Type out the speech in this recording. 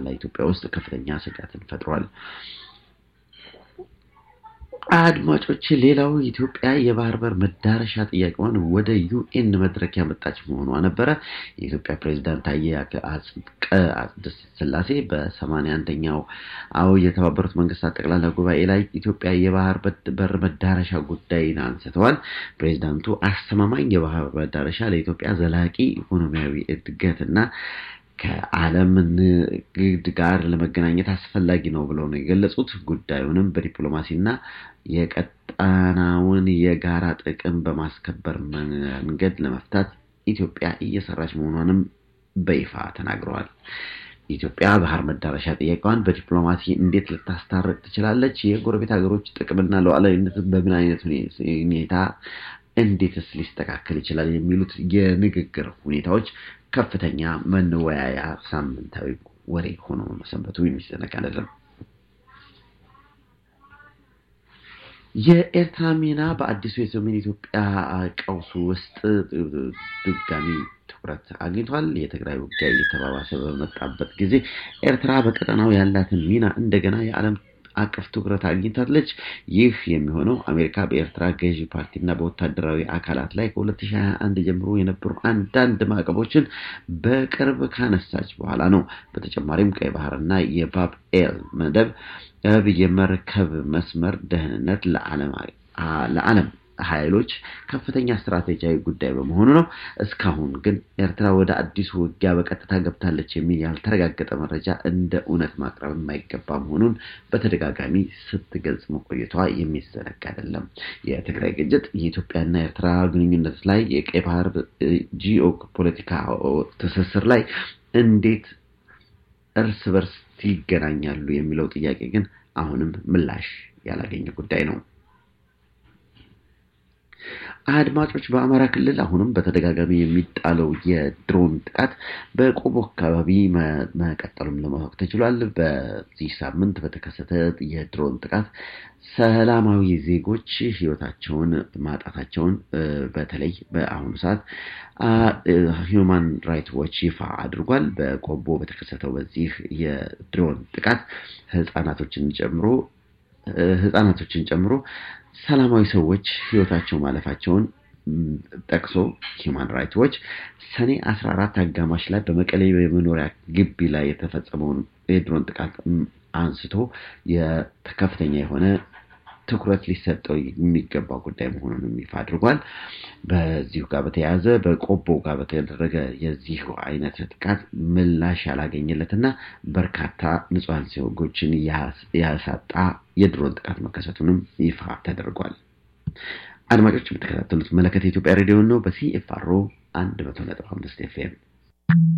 በኋላ ኢትዮጵያ ውስጥ ከፍተኛ ስጋትን ፈጥሯል። አድማጮች ሌላው ኢትዮጵያ የባህር በር መዳረሻ ጥያቄዋን ወደ ዩኤን መድረክ ያመጣች መሆኗ ነበረ። የኢትዮጵያ ፕሬዚዳንት ታዬ አጽቀ ሥላሴ በሰማንያ አንደኛው አዎ የተባበሩት መንግስታት ጠቅላላ ጉባኤ ላይ ኢትዮጵያ የባህር በር መዳረሻ ጉዳይን አንስተዋል። ፕሬዚዳንቱ አስተማማኝ የባህር መዳረሻ ለኢትዮጵያ ዘላቂ ኢኮኖሚያዊ እድገትና ከዓለም ንግድ ጋር ለመገናኘት አስፈላጊ ነው ብለው ነው የገለጹት። ጉዳዩንም በዲፕሎማሲና የቀጣናውን የጋራ ጥቅም በማስከበር መንገድ ለመፍታት ኢትዮጵያ እየሰራች መሆኗንም በይፋ ተናግረዋል። ኢትዮጵያ ባህር መዳረሻ ጥያቄዋን በዲፕሎማሲ እንዴት ልታስታርቅ ትችላለች? የጎረቤት ሀገሮች ጥቅምና ሉዓላዊነትን በምን አይነት ሁኔታ እንዴትስ ሊስተካከል ይችላል? የሚሉት የንግግር ሁኔታዎች ከፍተኛ መወያያ ሳምንታዊ ወሬ ሆኖ መሰንበቱ የሚዘነጋ አይደለም። የኤርትራ ሚና በአዲሱ የሰሜን ኢትዮጵያ ቀውስ ውስጥ ድጋሚ ትኩረት አግኝቷል። የትግራይ ውጊያ እየተባባሰ በመጣበት ጊዜ ኤርትራ በቀጠናው ያላትን ሚና እንደገና የዓለም አቀፍ ትኩረት አግኝታለች። ይህ የሚሆነው አሜሪካ በኤርትራ ገዢ ፓርቲና በወታደራዊ አካላት ላይ ከ2021 ጀምሮ የነበሩ አንዳንድ ማዕቀቦችን በቅርብ ካነሳች በኋላ ነው። በተጨማሪም ቀይ ባህርና የባብ ኤል መደብ የመርከብ መስመር ደህንነት ለዓለም ኃይሎች ከፍተኛ ስትራቴጂያዊ ጉዳይ በመሆኑ ነው። እስካሁን ግን ኤርትራ ወደ አዲሱ ውጊያ በቀጥታ ገብታለች የሚል ያልተረጋገጠ መረጃ እንደ እውነት ማቅረብ የማይገባ መሆኑን በተደጋጋሚ ስትገልጽ መቆየቷ የሚዘነጋ አይደለም። የትግራይ ግጭት የኢትዮጵያና ኤርትራ ግንኙነት ላይ የቀይ ባህር ጂኦ ፖለቲካ ትስስር ላይ እንዴት እርስ በርስ ይገናኛሉ የሚለው ጥያቄ ግን አሁንም ምላሽ ያላገኘ ጉዳይ ነው። አድማጮች በአማራ ክልል አሁንም በተደጋጋሚ የሚጣለው የድሮን ጥቃት በቆቦ አካባቢ መቀጠሉም ለማወቅ ተችሏል። በዚህ ሳምንት በተከሰተ የድሮን ጥቃት ሰላማዊ ዜጎች ሕይወታቸውን ማጣታቸውን በተለይ በአሁኑ ሰዓት ሂውማን ራይት ዎች ይፋ አድርጓል። በቆቦ በተከሰተው በዚህ የድሮን ጥቃት ህጻናቶችን ጨምሮ ህጻናቶችን ጨምሮ ሰላማዊ ሰዎች ህይወታቸው ማለፋቸውን ጠቅሶ ሂውማን ራይትስ ዎች ሰኔ 14 አጋማሽ ላይ በመቀሌ የመኖሪያ ግቢ ላይ የተፈጸመውን የድሮን ጥቃት አንስቶ ከፍተኛ የሆነ ትኩረት ሊሰጠው የሚገባ ጉዳይ መሆኑንም ይፋ አድርጓል። በዚሁ ጋር በተያያዘ በቆቦ ጋር በተደረገ የዚሁ አይነት ጥቃት ምላሽ ያላገኘለትና በርካታ ንጹሐን ዜጎችን ያሳጣ የድሮን ጥቃት መከሰቱንም ይፋ ተደርጓል። አድማጮች የምትከታተሉት መለከት የኢትዮጵያ ሬዲዮ ነው። በሲኤፍአሮ አንድ መቶ ነጥብ አምስት ኤፍኤም